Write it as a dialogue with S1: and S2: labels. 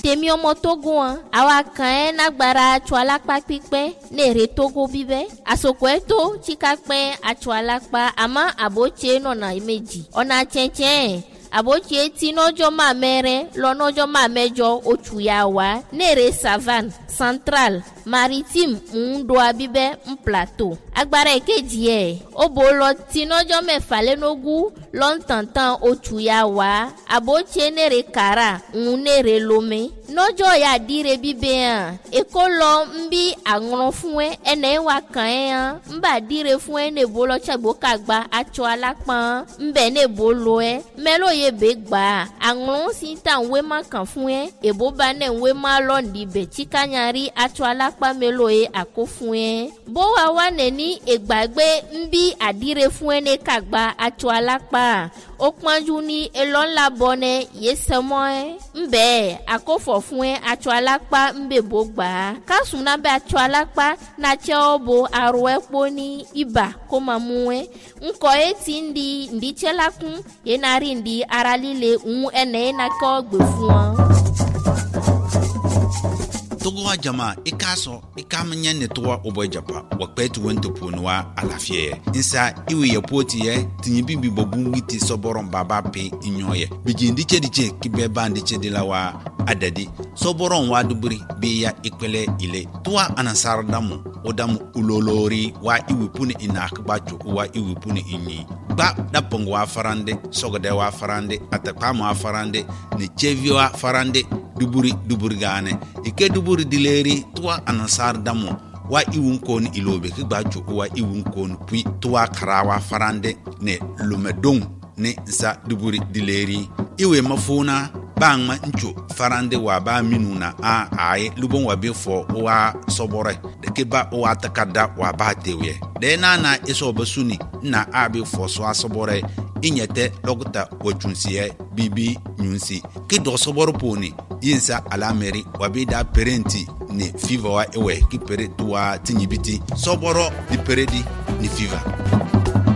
S1: tèmi ọmọ tógo hàn àwa kàn ẹ́ nágbára atsọ alápá pípẹ́ ní èrè tógo bíbẹ́ àsòkò ẹ̀ tó tsika pẹ́ atsọ alápá àmọ́ àbótse nọ̀nà méjì ọ̀nà tsẹ̀tsẹ̀ àbótse tí nọ́jọ́ máa mẹ́rẹ́ lọ nọ́jọ́ máa mẹ́jọ oṣù yà wá ní èrè savane central maritime ńdoa bíbẹ́ ń plateau agbára èkejì ẹ̀ ó bò lọ tí nọ́jọ́ mẹ́fà lẹ́nogún lọ́ntàntàn oṣù yà wá àbótse ní èrè kàrà ń ní èrè lomé nọ́jọ́ yà dire bíbẹ́ hàn èkó lọ ń bí àrùn fún ẹ ẹnẹ wà kàn ẹ́ hàn ń bà dire fún ẹ ní èbó lọ tsagbo kagba atsọ alápọ̀n ń bẹ̀ ní èbó lọ ẹ mẹ́lò yẹ bẹ́ gbà àrùn sí ta ń wé má kàn fún ẹ èbó bá ní ń wé má lọ ní bẹ̀ tsikanyari atsọ alápá mẹ́lò yẹ àkó fún ẹ bó wa wà nẹni ègbàgbé ń bí àdire fún ẹ ní kagba atsọ alápá ó pọ́njú ní elọ́ńlá bọ́nẹ yé sẹ́mọ́ ẹ ń bẹ́ẹ̀ àkófọ̀ fún ẹ atsọ alápá ń bẹ̀ bó gbà á kásùn náà bẹ́ atsọ alápá nàtsẹ́ ọ bo arọ ẹ kpó ní ibà kó ma mú ẹ ŋkɔ ye ti ń di ǹdítsẹ́ la kún yé na rí ǹdí ara líle ń ẹnẹ yé na kọ́ gbè fún ọ.
S2: togo wa jama i k'a sɔn i k'a ma ɲɛ ne tɔgɔ o bɔ japa wa kpɛ ti wɛn to puuni wa a lafiya yɛ nsa i wi yɛ po ti yɛ tiɲɛ bi bi bɔ bungi ti sɔbɔrɔn ba ba pe i ɲɔ yɛ bijin di cɛ di cɛ ki bɛɛ ban di cɛ di la wa a dadi sɔbɔrɔn wa duburi bi ya i kpɛlɛ ile tuwa anasara damu o damu ulolori wa i wi puni i na ba cogo wa i wi puni i ɲi gba da pɔngo wa farande sɔgɔdɛ wa farande atakpama wa farande ni cɛvi wa farande duburi duburi gaane ike duburi dileri tuwa anasar damo wa iwun kon ilobe ki gba joko wa iwun kon pui tuwa karawa farande ne lumedong ne nsa duburi dileri iwe mafuna bang ma ncho farande wa ba minuna a aye lubon wa be fo wa sobore de ke ba wa takada wa ba tewe de na na iso basuni na a be fo so asobore inyete logta wachunsiye bibi nyunsi ki do soboro poni yinsa alameri wa bi da perenti ni fiva wa ewe ki pere tuwa tinyibiti soboro di peredi ni fiva